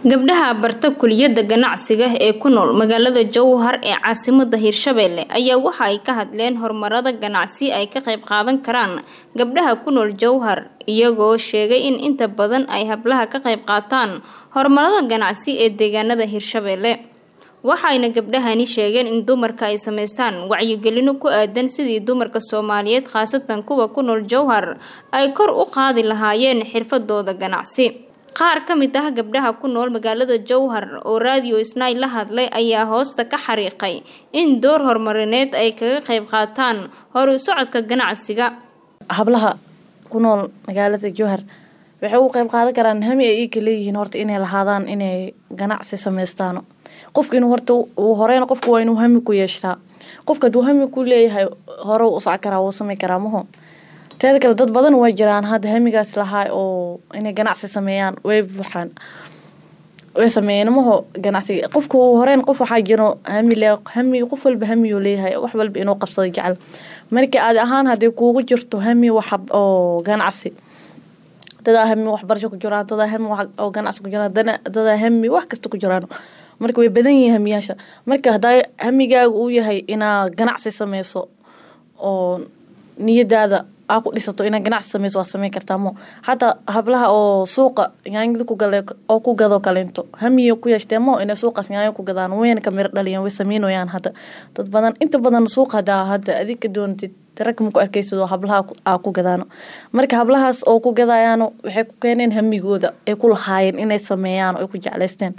gabdhaha barta kuliyada ganacsiga ee ku nool magaalada jowhar ee caasimada hirshabelle ayaa waxa ay ka hadleen horumarada ganacsi ay ka qayb qaadan karaan gabdhaha ku nool jowhar iyagoo sheegay in inta badan ay hablaha ka qayb qaataan horumarada ganacsi ee deegaanada hirshabelle waxayna gabdhahani sheegeen in dumarka ay sameystaan wacyigelino ku aadan sidii dumarka soomaaliyeed khaasatan kuwa ku nool jowhar ay kor u qaadi lahaayeen xirfadooda ganacsi qaar ka mid ah gabdhaha ku nool magaalada jowhar oo raadiyo isnaay la hadlay ayaa hoosta ka xariiqay in door horumarineed ay kaga qayb qaataan horu socodka ganacsiga hablaha ku nool magaalada jowhar waxay ugu qayb qaadan karaan hami ay iika leeyihiin horta inay lahaadaan inay ganacsi sameystaan qofka inuu horta uu horeyn qofka waa inuu hami ku yeeshtaa qofka haduu hami ku leeyahay hore u soc karaa wuu samey karaa maho teeda kale dad badan way jiraan hadda hamigaas lahaa oo inay ganacsi sameeyaan way buuxaan way sameeyeen maho ganacsiga qofka horeyn qof waxaa jiro hami le hami qof walba hamiyuu leeyahay wax walba inuu qabsado jecel marka aadi ahaan haddii kuugu jirto hami wax oo ganacsi dadaa hami waxbarasho ku jiraan dadaa hami oo ganacsi ku jiraan dadaa hami wax kasta ku jiraan marka way badan yihiin hamiyaasha marka hadaa hamigaaga uu yahay inaa ganacsi sameyso oo niyadaada aa ku dhisato inaa ganacsi sameyso waa sameyn kartaa mo hataa hablaha oo suuqa yaanyada ku gale oo ku gado kaleento hamiya ku yeeshtee mo inay suuqaas yaanyo ku gadaan wayna ka miro dhaliyaan way sameynayaan hadda dad badan inta badan suuqa hadaa hadda adig ka doontid rag ma ku arkeysid oo hablaha aa ku gadaano marka hablahaas oo ku gadayaano waxay ku keeneen hamigooda ay ku lahaayeen inay sameeyaan oo ay ku jecleysteen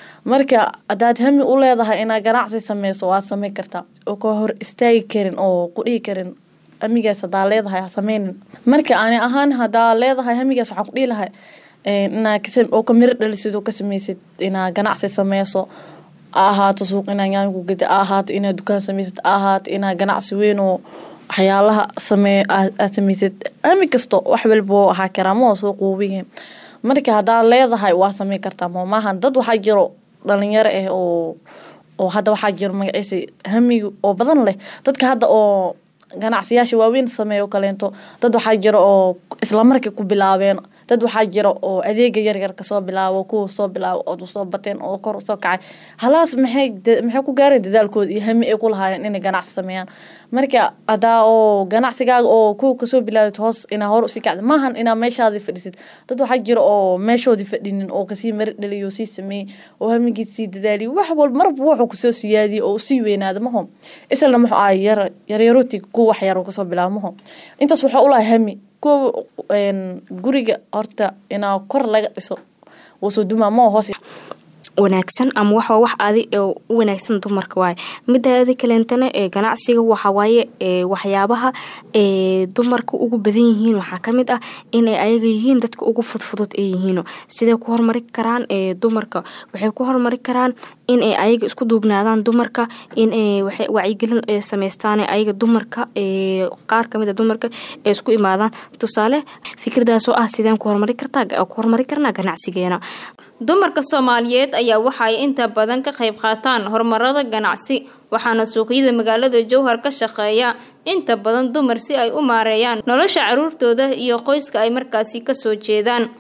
marka hadaad hami u leedahay inaa ganacsi sameyso waad sameyn kartaa oo ka hor istaagi karin oo ku dhihi karin hamigaas hadaa leedahay ha sameynin marka ani ahaan hadaa leedahay hamigaas waxaa ku dhihi lahay inaa oo ka miro dhalisid oo ka sameysid inaa ganacsi sameyso a ahaato suuq inaa yaanyo ku gada a ahaato inaa dukaan sameysid a ahaato inaa ganacsi weyn oo waxyaalaha samee aad sameysid hami kasto wax walba oo ahaa karaa moo suuq uuwiye marka hadaa leedahay waa sameyn kartaa moo maahan dad waxaa jiro dhalinyaro ah oo oo hadda waxaa jiro magaciisa hamiga oo badan leh dadka hadda oo ganacsiyaasha waaweyn sameeyo kaleento dad waxaa jira oo islamarkii ku bilaabeen dad waxaa jira oo adeega yaryar kasoo bilaabo kuwa soo bilaabo oo soo bateen oo kor usoo kacay halaas maxay maxay ku gaareen dadaalkooda iyo hami ay ku lahaayeen inay ganacsi sameeyaan marka hadaa oo ganacsigaaga oo kuwa kasoo bilaabid hoos inaa hore usii kacda maahan inaa meeshaadii fadhisid dad waxaa jira oo meeshoodii fadhinin oo kasii mari dhaliyo sii sameeyey oo hamigii sii dadaaliyo wax walba marba wuxuu kusoo siyaadiyey oo usii weynaada maho islana muxuu ahay yar yaryarooti kuwa wax yar kasoo bilaabo maho intaas waxaa ulahay hami kuwa guriga horta inaa kor laga dhiso wasoo dumaa moo hoos wanaagsan ama waxa wax adi u wanaagsan dumarka waaye midaadi kaleentana ee ganacsiga waxawaaye waxyaabaha ee dumarka ugu badan yihiin waxaa kamid ah inay ayaga yihiin dadka ugu fudfudud ay yihiin siday ku hormari karaan dumarka waxay ku hormari karaan inay ayaga isku duubnaadaan dumarka inay wacyigelin sameystaan ayaga dumarka qaar kamid a dumarka ee isku imaadaan tusaale fikradaasoo ah sideen ku hormari kartaa ku hormari karnaa ganacsigeena dumarka soomaaliyeed ayaa waxa ay inta badan ka qayb qaataan horumarada ganacsi waxaana suuqyada magaalada jowhar ka shaqeeya inta badan dumar si ay u maareeyaan nolosha caruurtooda iyo qoyska ay markaasi kasoo jeedaan